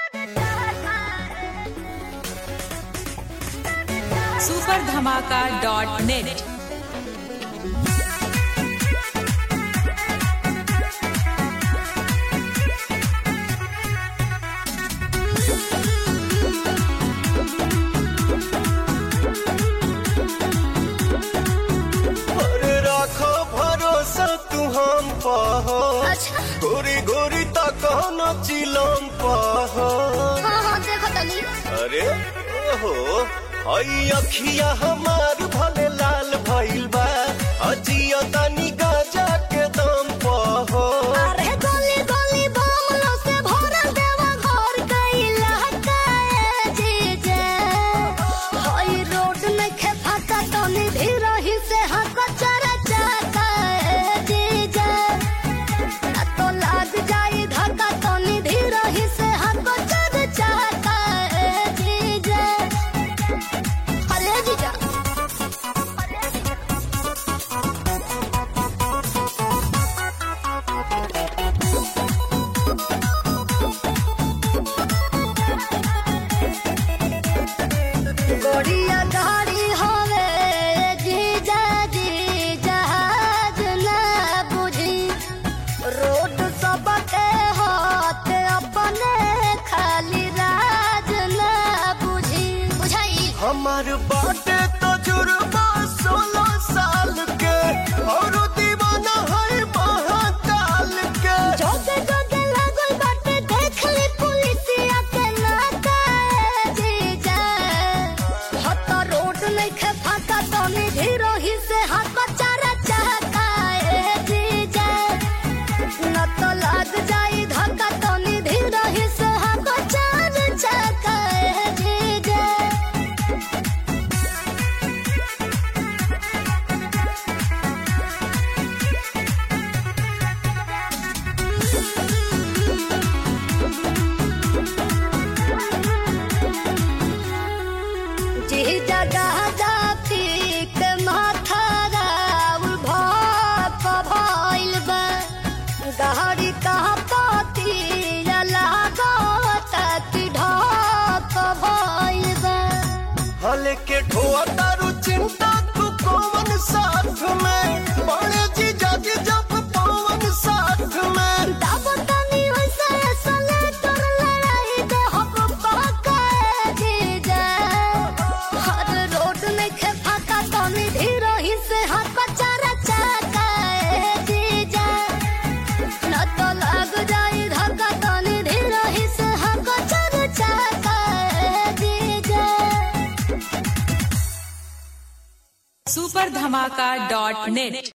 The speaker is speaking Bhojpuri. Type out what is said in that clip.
सुपर धमाका डॉट नेट अरे राखो भरोसा तू हम पहो अच्छा गोरी गोरी तक न चिलम पहो हाँ हाँ देखो तनी अरे ओहो हई अखिया हमार भले लाल भइल बा अजिया तनी गाजा के दम पहो अरे गोली गोली बमलो से भरल देवा घर कैला काए जीजे हई रोड में खे फाका तनी धीरही से हक चरा चाकाए जीजे ना तो लाग जाई धक्का तनी धीरही से हक चरा चाकाए जीजे अरे जीजा अरे जीजा गोड़िया गाड़ी होवे जीजा जी जहाज ना बुझी रोड सबके हाथ अपने खाली राज ना बुझी बुझाई हमार बाटे तजुर्बा सोलह साल के और दीवाना है महाकाल के जोगे जोगे लागल बाटे देख ली पुलिसिया के नाकाए जीजा हत रोड नइखे फाका तनी धीरही से हाथ चारा चाकाए जीजा न तो लाग जाई धक्का तनी धीरही से हाथ चारा चाकाए जीजा जी जगह जाफिक माथा राउल भाप भइल बा गहरी कहा पाती लागत कि ढाप भइल बा हले के ठोआ तारू चिंता तू कौन साथ में बड़े जी जाति जब पवन साथ में तब तनी वैसे सले तोर लड़ाई दे हम पकाए जीजा हर रोड में खे फाका तनी धीरही से हाथ चारा चाकाए जीजा न तो लग जाई धक्का तनी धीरही से हाथ चारा चाकाए जीजा सुपर धमाका डॉट नेट